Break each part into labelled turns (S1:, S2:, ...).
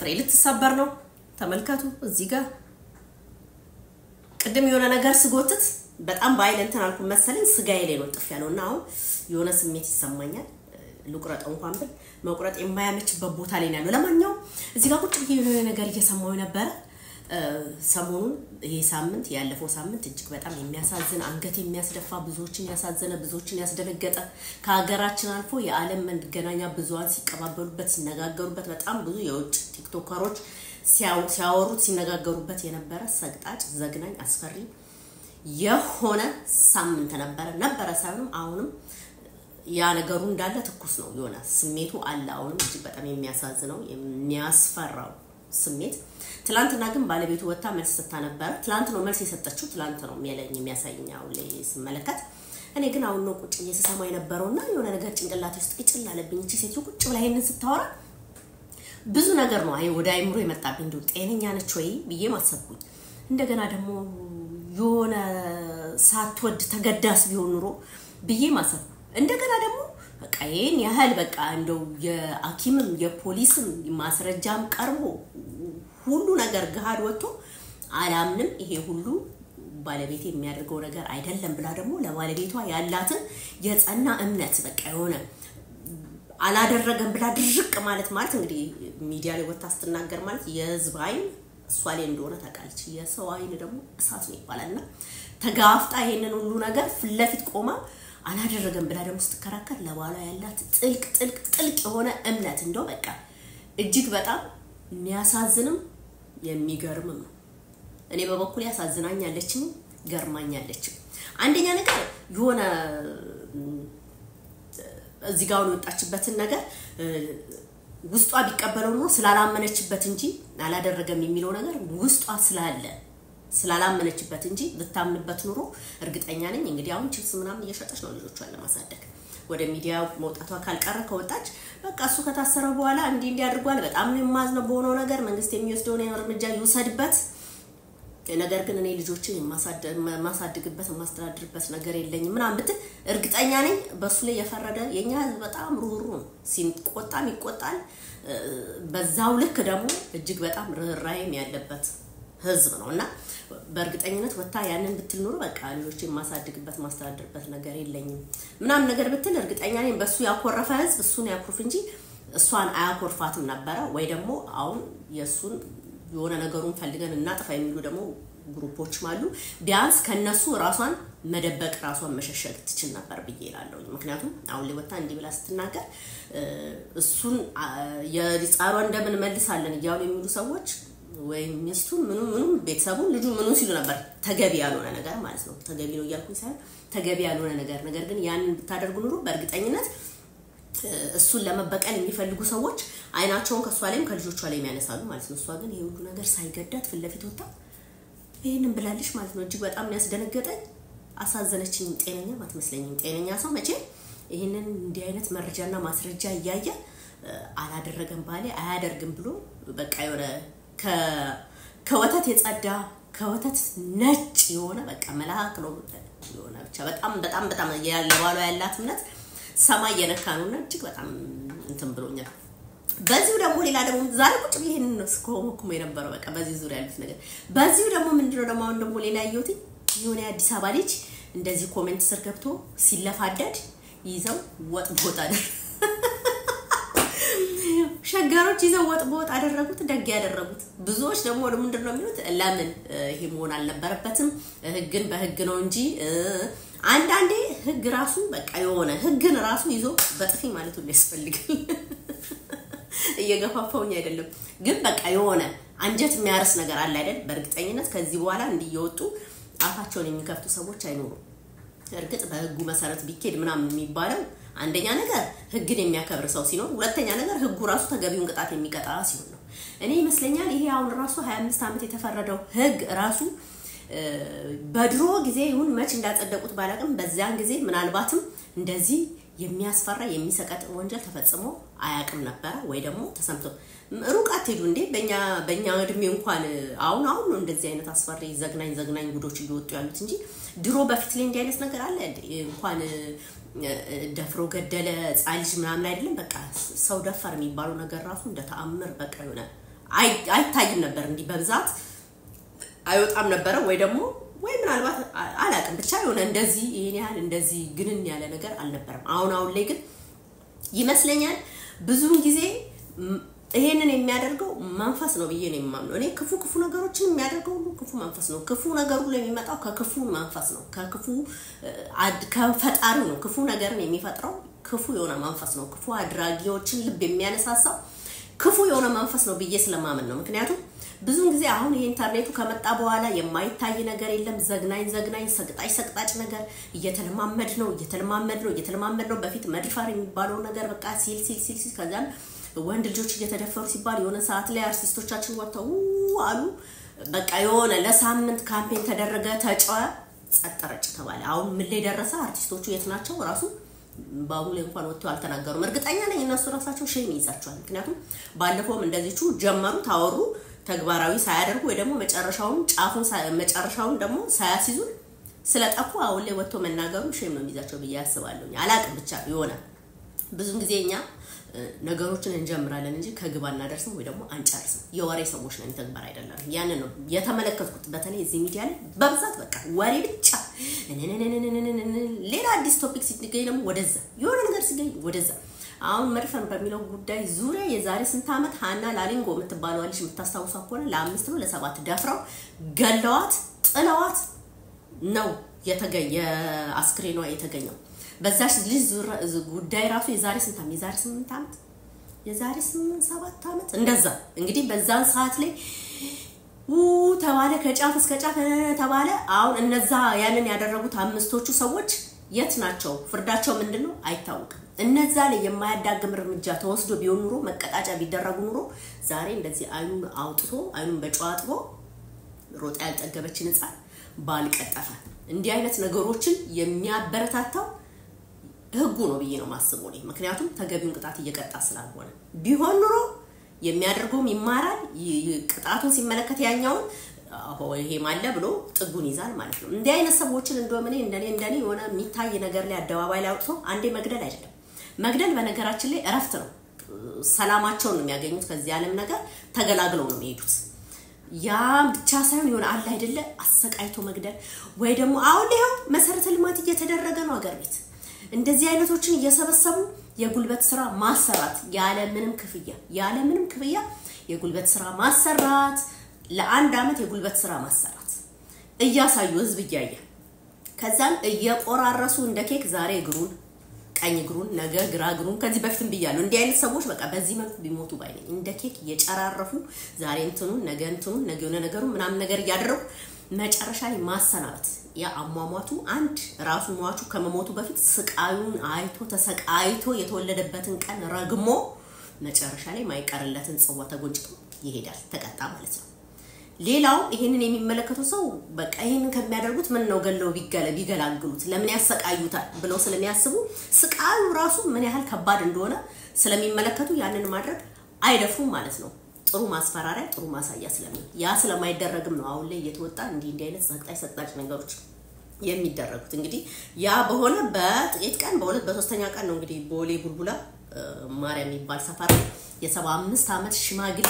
S1: ጥፍሬ ልትሰበር ነው። ተመልከቱ እዚህ ጋር ቅድም የሆነ ነገር ስጎትት በጣም በኃይል እንትን አልኩ መሰለኝ ስጋዬ ላይ ነው ጥፍ ያለው እና አሁን የሆነ ስሜት ይሰማኛል። ልቁረጠው እንኳን ብል መቁረጥ የማያመችበት ቦታ ላይ ነው ያለው። ለማንኛውም እዚህ ጋር ቁጭ ብዬ የሆነ ነገር እየሰማሁ ነበረ። ሰሞኑን ይሄ ሳምንት ያለፈው ሳምንት እጅግ በጣም የሚያሳዝን አንገት የሚያስደፋ ብዙዎችን ያሳዘነ ብዙዎችን ያስደነገጠ ከሀገራችን አልፎ የዓለም መገናኛ ብዙኃን ሲቀባበሉበት ሲነጋገሩበት በጣም ብዙ የውጭ ቲክቶከሮች ሲያወሩት ሲነጋገሩበት የነበረ ሰቅጣጭ ዘግናኝ አስፈሪ የሆነ ሳምንት ነበረ ነበረ ሳይሆንም አሁንም ያ ነገሩ እንዳለ ትኩስ ነው የሆነ ስሜቱ አለ አሁንም እጅግ በጣም የሚያሳዝነው የሚያስፈራው ስሜት ትላንትና ግን ባለቤቱ ወጥታ መልስ ሰጥታ ነበረ ትላንት ነው መልስ የሰጠችው ትላንት ነው የሚያለኝ የሚያሳይኝ አሁን ላይ ስመለከት እኔ ግን አሁን ነው ቁጭ ብዬ ስሰማ የነበረውና የሆነ ነገር ጭንቅላቴ ውስጥ ቅጭል አለብኝ እቺ ሴትዮ ቁጭ ብላ ይሄንን ስታወራ ብዙ ነገር ነው አይ ወደ አይምሮ የመጣብኝ እንዲሁ ጤነኛ ነች ወይ ብዬ ማሰብኩኝ እንደገና ደግሞ የሆነ ሳትወድ ተገዳስ ቢሆን ኑሮ ብዬ ማሰብኩ እንደገና ደግሞ በቃ ይህን ያህል በቃ እንደው የሐኪምም የፖሊስም ማስረጃም ቀርቦ ሁሉ ነገር ገሃድ ወጥቶ አላምንም ይሄ ሁሉ ባለቤት የሚያደርገው ነገር አይደለም ብላ ደግሞ ለባለቤቷ ያላትን የጸና እምነት በቃ የሆነ አላደረገም ብላ ድርቅ ማለት ማለት እንግዲህ ሚዲያ ላይ ወጥታ ስትናገር ማለት የህዝብ አይን እሷ ላይ እንደሆነ ታውቃለች። የሰው አይን ደግሞ እሳት ነው ይባላል እና ተጋፍጣ ይሄንን ሁሉ ነገር ፊት ለፊት ቆማ አላደረገም ብላ ደግሞ ስትከራከር ለባሏ ያላት ጥልቅ ጥልቅ ጥልቅ የሆነ እምነት እንደው በቃ እጅግ በጣም የሚያሳዝንም የሚገርምም ነው። እኔ በበኩል ያሳዝናኛለችም ገርማኛለችም። አንደኛ ነገር የሆነ እዚህ ጋር የወጣችበትን ነገር ውስጧ ቢቀበለው ኑሮ ስላላመነችበት እንጂ አላደረገም የሚለው ነገር ውስጧ ስላለ ስላላመነችበት እንጂ ብታምንበት ኑሮ እርግጠኛ ነኝ እንግዲህ አሁን ችፕስ ምናምን እየሸጠች ነው ልጆቿን ለማሳደግ ወደ ሚዲያ መውጣቷ ካልቀረ ከወጣች በቃ እሱ ከታሰረ በኋላ እንዲህ እንዲህ አድርጓል፣ በጣም ነው የማዝነው በሆነው ነገር መንግስት የሚወስደውን እርምጃ ይውሰድበት። ነገር ግን እኔ ልጆችን የማሳድግበት የማስተዳድርበት ነገር የለኝም ምናምን ብትል እርግጠኛ ነኝ በእሱ ላይ የፈረደ የኛ ህዝብ በጣም ሩህሩ ነው። ሲቆጣም ይቆጣል። በዛው ልክ ደግሞ እጅግ በጣም ርኅራኄም ያለበት ህዝብ ነው እና በእርግጠኝነት ወታ ያንን ብትል ኖሮ በቃ ልጆች የማሳድግበት ማስተዳድርበት ነገር የለኝም ምናምን ነገር ብትል እርግጠኛ ነኝ በእሱ ያኮረፈ ህዝብ እሱን ያኩርፍ እንጂ እሷን አያኮርፋትም ነበረ። ወይ ደግሞ አሁን የእሱን የሆነ ነገሩን ፈልገን እናጥፋ የሚሉ ደግሞ ግሩፖችም አሉ። ቢያንስ ከነሱ ራሷን መደበቅ ራሷን መሸሸግ ትችል ነበር ብዬ እላለሁ። ምክንያቱም አሁን ላይ ወታ እንዲህ ብላ ስትናገር እሱን የጻሯ እንደምን መልሳለን እያሉ የሚሉ ሰዎች ወይም ሚስቱን ምኑ ምኑም ቤተሰቡን ልጁ ምኑ ሲሉ ነበር። ተገቢ ያልሆነ ነገር ማለት ነው። ተገቢ ነው እያልኩኝ ሳይሆን ተገቢ ያልሆነ ነገር ነገር ግን ያንን ብታደርጉ ኑሮ በእርግጠኝነት እሱን ለመበቀል የሚፈልጉ ሰዎች አይናቸውን ከእሷ ላይም ከልጆቿ ላይም ያነሳሉ ማለት ነው። እሷ ግን ይሄ ሁሉ ነገር ሳይገዳት ፊት ለፊት ወጣ ይህንን ብላለች ማለት ነው። እጅግ በጣም ያስደነገጠኝ አሳዘነችኝ። ጤነኛም አትመስለኝም። ጤነኛ ሰው መቼ ይህንን እንዲህ አይነት መረጃና ማስረጃ እያየ አላደረገም ባሌ አያደርግም ብሎ በቃ የሆነ ከወተት የጸዳ ከወተት ነጭ የሆነ በቃ መልአክ ነው የሆነ ብቻ በጣም በጣም በጣም ለባሏ ያላት እምነት ሰማይ የነካ ነው እና እጅግ በጣም እንትን ብሎኛል። በዚሁ ደግሞ ሌላ ደግሞ ዛሬ ቁጭ ብዬ ይሄንን ነው ስኮመኩሞ የነበረው በቃ በዚህ ዙሪያ ያሉት ነገር። በዚሁ ደግሞ ምንድነው ደግሞ አሁን ደግሞ ሌላ ያየሁት የሆነ የአዲስ አበባ ልጅ እንደዚህ ኮሜንት ስር ገብቶ ሲለፋደድ ይዘው ወጥ በወጥ አደረ ሸጋሮች ይዘው ወጥ በወጥ አደረጉት። ደግ ያደረጉት ብዙዎች ደግሞ ምንድን ነው የሚሉት? ለምን ይሄ መሆን አልነበረበትም፣ ህግን በህግ ነው እንጂ አንዳንዴ ህግ ራሱ በቃ የሆነ ህግን ራሱ ይዞ በጥፊ ማለት ሁሉ ያስፈልጋል። እየገፋፋውኝ አይደለም፣ ግን በቃ የሆነ አንጀት የሚያርስ ነገር አለ አይደል? በእርግጠኝነት ከዚህ በኋላ እንዲህ እየወጡ አፋቸውን የሚከፍቱ ሰዎች አይኖሩም። እርግጥ በህጉ መሰረት ቢኬድ ምናምን የሚባለው አንደኛ ነገር ህግን የሚያከብር ሰው ሲኖር፣ ሁለተኛ ነገር ህጉ ራሱ ተገቢውን ቅጣት የሚቀጣ ሲሆን ነው። እኔ ይመስለኛል ይሄ አሁን ራሱ 25 ዓመት የተፈረደው ህግ ራሱ በድሮ ጊዜ ይሁን መች እንዳጸደቁት ባላቅም በዚያን ጊዜ ምናልባትም እንደዚህ የሚያስፈራ የሚሰቀጥ ወንጀል ተፈጽሞ አያቅም ነበረ ወይ ደግሞ ተሰምቶ ሩቅ አትሄዱ እንዴ በእኛ በእኛ እድሜ እንኳን አሁን አሁን ነው እንደዚህ አይነት አስፈሪ ዘግናኝ ዘግናኝ ጉዶች እየወጡ ያሉት እንጂ ድሮ በፊት ላይ እንዲህ አይነት ነገር አለ እንኳን ደፍሮ ገደለ ህፃን ልጅ ምናምን አይደለም በቃ ሰው ደፈር የሚባለው ነገር ራሱ እንደ ተአምር በቃ የሆነ አይታይም ነበር እንዲህ በብዛት አይወጣም ነበረ ወይ ደግሞ ወይ ምናልባት አላውቅም ብቻ የሆነ እንደዚህ ይሄን ያህል እንደዚህ ግንን ያለ ነገር አልነበረም። አሁን አሁን ላይ ግን ይመስለኛል ብዙውን ጊዜ ይሄንን የሚያደርገው መንፈስ ነው ብዬ ነው የማምነው። እኔ ክፉ ክፉ ነገሮችን የሚያደርገው ሁሉ ክፉ መንፈስ ነው። ክፉ ነገሩ ላይ የሚመጣው ከክፉ መንፈስ ነው፣ ከክፉ ከፈጣሪው ነው። ክፉ ነገርን የሚፈጥረው ክፉ የሆነ መንፈስ ነው። ክፉ አድራጊዎችን ልብ የሚያነሳሳው ክፉ የሆነ መንፈስ ነው ብዬ ስለማመን ነው። ምክንያቱም ብዙውን ጊዜ አሁን ይሄ ኢንተርኔቱ ከመጣ በኋላ የማይታይ ነገር የለም። ዘግናኝ ዘግናኝ ሰቅጣጭ ሰቅጣጭ ነገር እየተለማመድ ነው እየተለማመድ ነው እየተለማመድ ነው። በፊት መድፈር የሚባለው ነገር በቃ ሲል ሲል ሲል ሲል ከዛም ወንድ ልጆች እየተደፈሩ ሲባል የሆነ ሰዓት ላይ አርቲስቶቻችን ወጥተው አሉ። በቃ የሆነ ለሳምንት ካምፔን ተደረገ፣ ተጫወ፣ ጸጥ ረጭ ተባለ። አሁን ምን ላይ ደረሰ? አርቲስቶቹ የት ናቸው? ራሱ በአሁኑ ላይ እንኳን ወጥተው አልተናገሩም። እርግጠኛ ነኝ እነሱ ራሳቸው ሼም ይይዛቸዋል። ምክንያቱም ባለፈውም እንደዚቹ ጀመሩ፣ ታወሩ፣ ተግባራዊ ሳያደርጉ ወይ ደግሞ መጨረሻውን ጫፉን መጨረሻውን ደግሞ ሳያስይዙን ስለጠፉ አሁን ላይ ወጥቶ መናገሩ ሼም ነው የሚይዛቸው ብዬ አስባለሁ። አላቅም ብቻ የሆነ ብዙን ጊዜ እኛ ነገሮችን እንጀምራለን እንጂ ከግብ አናደርስም ወይ ደግሞ አንጨርስም። የወሬ ሰዎች ነን፣ ተግባር አይደለም። ያንን ነው የተመለከትኩት። በተለይ እዚህ ሚዲያ ላይ በብዛት በቃ ወሬ ብቻ። ሌላ አዲስ ቶፒክ ሲገኝ ደግሞ ወደዛ፣ የሆነ ነገር ሲገኝ ወደዛ። አሁን መድፈን በሚለው ጉዳይ ዙሪያ የዛሬ ስንት ዓመት ሀና ላሊንጎ የምትባለው ልጅ የምታስታውሷ ከሆነ ለአምስት ነው ለሰባት ደፍረው ገለዋት ጥለዋት ነው የአስክሬኗ የተገኘው። በዛች ልጅ ጉዳይ ራሱ የዛሬ ስንት ዓመት የዛሬ ስምንት ዓመት የዛሬ ስምንት ሰባት ዓመት እንደዛ እንግዲህ በዛን ሰዓት ላይ ው ተባለ ከጫፍ እስከ ጫፍ ተባለ። አሁን እነዛ ያንን ያደረጉት አምስቶቹ ሰዎች የት ናቸው? ፍርዳቸው ምንድን ነው አይታወቅም። እነዛ ላይ የማያዳግም እርምጃ ተወስዶ ቢሆን ኑሮ መቀጣጫ ቢደረጉ ኑሮ ዛሬ እንደዚህ አይኑን አውጥቶ አይኑን በጨው አጥቦ ሮጣ ያልጠገበችን ሕፃን ባልቀጠፈ እንዲህ አይነት ነገሮችን የሚያበረታታው ህጉ ነው ብዬ ነው ማስበው እኔ። ምክንያቱም ተገቢውን ቅጣት እየቀጣ ስላልሆነ ቢሆን ኑሮ የሚያደርገውም ይማራል። ቅጣቱን ሲመለከት ያኛውን ይሄ ማለ ብሎ ጥጉን ይዛል ማለት ነው። እንዲህ አይነት ሰዎችን እንደውም እኔ እንደኔ እንደኔ የሆነ የሚታይ ነገር ላይ አደባባይ ላይ አውጥቶ አንዴ መግደል አይደለም መግደል በነገራችን ላይ እረፍት ነው። ሰላማቸውን ነው የሚያገኙት ከዚህ ዓለም ነገር ተገላግለው ነው የሚሄዱት። ያ ብቻ ሳይሆን የሆነ አለ አይደለ አሰቃይቶ መግደል ወይ ደግሞ አሁን ይኸው መሰረተ ልማት እየተደረገ ነው አገር ቤት እንደዚህ አይነቶችን እየሰበሰቡ የጉልበት ስራ ማሰራት ያለ ምንም ክፍያ ያለ ምንም ክፍያ የጉልበት ስራ ማሰራት ለአንድ አመት የጉልበት ስራ ማሰራት እያሳዩ ህዝብ እያየ ከዛም እየቆራረሱ እንደ ኬክ ዛሬ እግሩን ቀኝ እግሩን ነገ ግራ እግሩን ከዚህ በፊትም ብያለሁ። እንዲህ አይነት ሰዎች በቃ በዚህ መልኩ ቢሞቱ ባይነኝ እንደ ኬክ እየጨራረፉ ዛሬ እንትኑን ነገ እንትኑን ነገ የሆነ ነገሩ ምናምን ነገር እያደረጉ መጨረሻ ላይ ማሰናበት ያ አሟሟቱ አንድ ራሱ ሟቹ ከመሞቱ በፊት ስቃዩን አይቶ ተሰቃይቶ የተወለደበትን ቀን ረግሞ መጨረሻ ላይ ማይቀርለትን ጽዋ ተጎንጭቶ ይሄዳል፣ ተቀጣ ማለት ነው። ሌላው ይሄንን የሚመለከቱ ሰው በቃ ይሄንን ከሚያደርጉት ምን ነው ገለው ቢገለ ቢገላግሉት ለምን ያሰቃዩታል ብለው ስለሚያስቡ ስቃዩ ራሱ ምን ያህል ከባድ እንደሆነ ስለሚመለከቱ ያንን ማድረግ አይደፉም ማለት ነው። ጥሩ ማስፈራሪያ ጥሩ ማሳያ ስለሚሆን ያ ስለማይደረግም ነው አሁን ላይ እየተወጣ እንዲህ እንዲህ አይነት ሰቅጣጭ ሰቅጣጭ ነገሮች የሚደረጉት። እንግዲህ ያ በሆነ በጥቂት ቀን በሁለት በሶስተኛ ቀን ነው እንግዲህ ቦሌ ቡልቡላ ማርያም የሚባል ሰፈር የሰባ አምስት ዓመት ሽማግሌ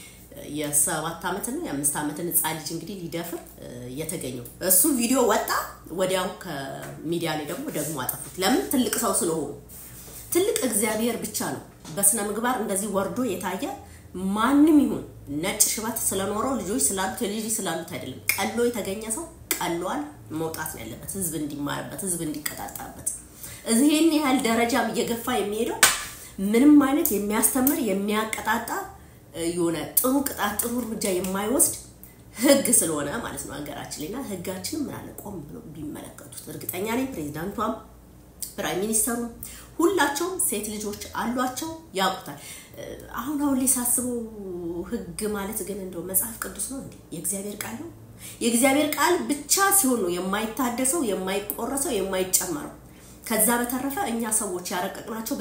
S1: የሰባት ዓመት ነው የአምስት ዓመትን ህፃን ልጅ እንግዲህ ሊደፍር የተገኘው እሱ ቪዲዮ ወጣ። ወዲያው ከሚዲያ ላይ ደግሞ ደግሞ አጠፉት። ለምን? ትልቅ ሰው ስለሆኑ። ትልቅ እግዚአብሔር ብቻ ነው በስነ ምግባር እንደዚህ ወርዶ የታየ ማንም ይሁን ነጭ ሽበት ስለኖረው ልጆች ስላሉት ልጅ ስላሉት አይደለም። ቀሎ የተገኘ ሰው ቀሏል፣ መውጣት ነው ያለበት። ህዝብ እንዲማርበት፣ ህዝብ እንዲቀጣጣበት። እዚህን ያህል ደረጃም እየገፋ የሚሄደው ምንም አይነት የሚያስተምር የሚያቀጣጣ የሆነ ጥሩ ቅጣት ጥሩ እርምጃ የማይወስድ ህግ ስለሆነ ማለት ነው ሀገራችን ላይና ህጋችንም ምን አለ ቆም ብሎ ቢመለከቱት እርግጠኛ ነኝ ፕሬዚዳንቷም ፕራይም ሚኒስተሩም ሁላቸውም ሴት ልጆች አሏቸው ያውቁታል። አሁን አሁን ላይ ሳስበው ህግ ማለት ግን እንደው መጽሐፍ ቅዱስ ነው እንዴ? የእግዚአብሔር ቃል ነው። የእግዚአብሔር ቃል ብቻ ሲሆን ነው የማይታደሰው፣ የማይቆረሰው፣ የማይጨመረው። ከዛ በተረፈ እኛ ሰዎች ያረቀቅናቸው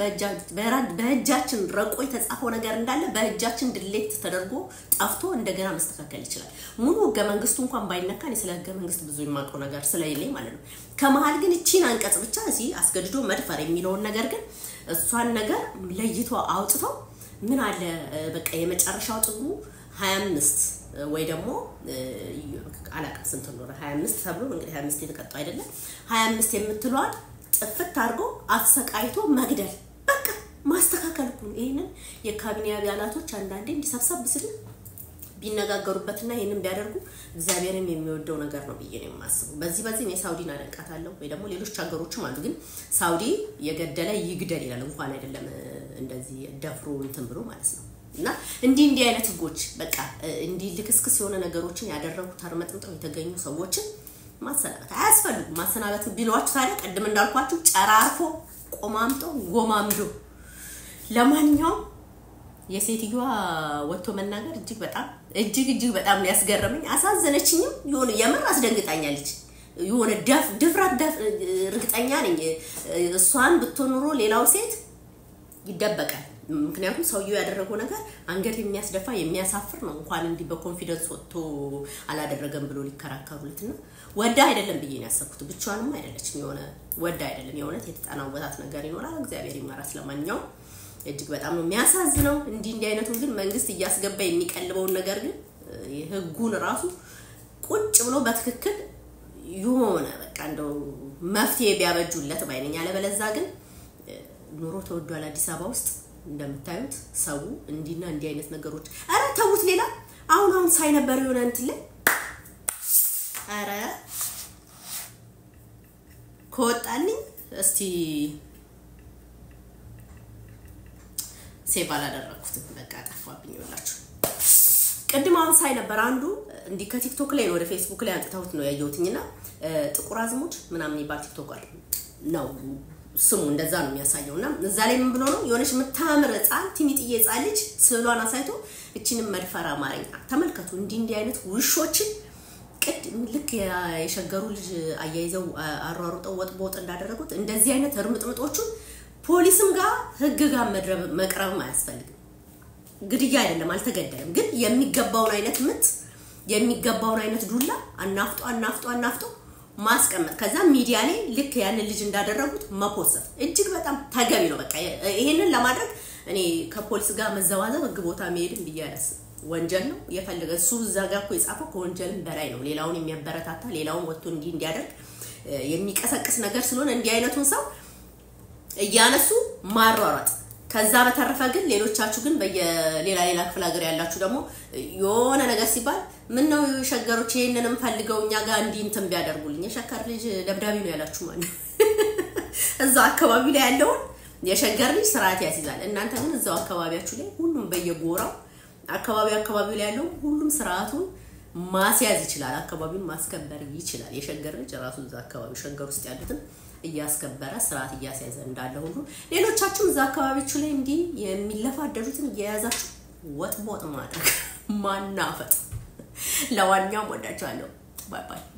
S1: በእጃችን ረቆ የተጻፈው ነገር እንዳለ በእጃችን ድሌት ተደርጎ ጠፍቶ እንደገና መስተካከል ይችላል። ሙሉ ህገ መንግስቱ እንኳን ባይነካ እኔ ስለ ህገ መንግስት ብዙ የማውቀው ነገር ስለሌለኝ ማለት ነው። ከመሀል ግን እቺን አንቀጽ ብቻ እዚህ አስገድዶ መድፈር የሚለውን ነገር ግን እሷን ነገር ለይቶ አውጥተው ምን አለ በቃ የመጨረሻው ጥጉ 25 ወይ ደግሞ አላውቅም ስንት እንደሆነ 25 ተብሎ እንግዲህ 25 የተቀጣው አይደለም 25 የምትለዋል ጥፍት አድርጎ አሰቃይቶ መግደል በቃ ማስተካከል እኮ ነው። ይሄንን የካቢኔ አባላቶች አንዳንዴ እንዲሰብሰብ ስል ቢነጋገሩበትና ይህንን ቢያደርጉ እግዚአብሔርን የሚወደው ነገር ነው ብዬ ነው የማስበው። በዚህ በዚህ እኔ ሳውዲን አደንቃታለሁ፣ ወይ ደግሞ ሌሎች ሀገሮችም አሉ። ግን ሳውዲ የገደለ ይግደል ይላል። እንኳን አይደለም እንደዚህ ደፍሮ እንትን ብሎ ማለት ነው። እና እንዲህ እንዲህ አይነት ህጎች በቃ እንዲህ ልክስክስ የሆነ ነገሮችን ያደረጉ ተርመጥምጠው የተገኙ ሰዎችን ማሰናበት አያስፈልጉም። ማሰናበት ቢሏችሁ ታዲያ ቅድም እንዳልኳችሁ ጨራርፎ ቆማምጦ ጎማምዶ ለማንኛውም የሴትዮዋ ወጥቶ መናገር እጅግ በጣም እጅግ እጅግ በጣም ያስገረመኝ አሳዘነችኝም። የሆነ የምር አስደንግጣኛለች። የሆነ ደፍ ድፍረት ደፍ እርግጠኛ ነኝ እሷን ብትሆን ኑሮ ሌላው ሴት ይደበቃል። ምክንያቱም ሰውየው ያደረገው ነገር አንገት የሚያስደፋ የሚያሳፍር ነው። እንኳን እንዲህ በኮንፊደንስ ወጥቶ አላደረገም ብሎ ሊከራከሩለት እና ወዳ አይደለም ብዬ ነው ያሰብኩት። ብቻዋንም አይደለችም። የሆነ ወዳ አይደለም። የእውነት የተጠናወታት ነገር ይኖራል። እግዚአብሔር ይማራት። ለማንኛውም እጅግ በጣም ነው የሚያሳዝነው። እንዲህ እንዲህ አይነቱን ግን መንግስት እያስገባ የሚቀልበውን ነገር ግን ህጉን ራሱ ቁጭ ብሎ በትክክል የሆነ በቃ እንደው መፍትሄ ቢያበጁለት ባይነኝ። አለበለዛ ግን ኑሮ ተወዷል አዲስ አበባ ውስጥ እንደምታዩት ሰው እንዲና እንዲህ አይነት ነገሮች አረ ተውት። ሌላ አሁን አሁን ሳይ ነበር የሆነ እንትን ላይ አረ ከወጣልኝ እስቲ ሴቭ አላደረኩትም። በቃ ጠፋብኝ። ይኸውላችሁ ቅድም አሁን ሳይ ነበር አንዱ እንዲህ ከቲክቶክ ላይ ነው ወደ ፌስቡክ ላይ አንጥተውት ነው ያየሁትኝና ጥቁር አዝሙድ ምናምን የሚባል ቲክቶክ ነው ስሙ እንደዛ ነው የሚያሳየው። እና እዛ ላይ ምን ብሎ ነው የሆነች የምታምር ህፃን ቲኒጥዬ ህፃን ልጅ ስዕሏን አሳይቶ እችንም መድፈር አማርኛ ተመልከቱ። እንዲህ እንዲህ አይነት ውሾችን ቅድ ልክ የሸገሩ ልጅ አያይዘው አሯሩጠው ወጥ በወጥ እንዳደረጉት እንደዚህ አይነት እርምጥምጦቹን ፖሊስም ጋር ህግ ጋር መቅረብም አያስፈልግም። ግድያ አይደለም አልተገደለም፣ ግን የሚገባውን አይነት ምት የሚገባውን አይነት ዱላ አናፍጦ አናፍጦ አናፍጦ ማስቀመጥ ከዛ ሚዲያ ላይ ልክ ያንን ልጅ እንዳደረጉት መፖሰት እጅግ በጣም ተገቢ ነው። በቃ ይሄንን ለማድረግ እኔ ከፖሊስ ጋር መዘዋዘብ ህግ ቦታ መሄድም ብዬ አላስብም። ወንጀል ነው የፈለገ እሱ እዛ ጋር እኮ የጻፈው ከወንጀልም በላይ ነው። ሌላውን የሚያበረታታ ሌላውን ወጥቶ እንዲህ እንዲያደርግ የሚቀሰቅስ ነገር ስለሆነ እንዲህ አይነቱን ሰው እያነሱ ማሯሯጥ። ከዛ በተረፈ ግን ሌሎቻችሁ ግን በየሌላ ሌላ ክፍለ ሀገር ያላችሁ ደግሞ የሆነ ነገር ሲባል ምን ነው የሸገሮች ይሄንንም ፈልገው እኛ ጋር እንዲህ እንትን ቢያደርጉልኝ የሸከር ልጅ ደብዳቤ ነው ያላችሁ ማለት እዛው አካባቢ ላይ ያለውን የሸገር ልጅ ስርዓት ያስይዛል። እናንተ ግን እዛው አካባቢያችሁ ላይ ሁሉም በየጎራው አካባቢ አካባቢ ላይ ያለው ሁሉም ስርዓቱን ማስያዝ ይችላል። አካባቢውን ማስከበር ይችላል። የሸገር ልጅ ራሱ እዛ አካባቢ ሸገር ውስጥ ያሉትን እያስከበረ ስርዓት እያስያዘ እንዳለ ሁሉ ሌሎቻችሁም እዛ አካባቢዎቹ ላይ እንዲህ የሚለፋደሩትን እየያዛችሁ ወጥ ቦጥ ማድረግ ማናፈጥ። ለዋኛውም ወዳችኋለሁ። ባይ ባይ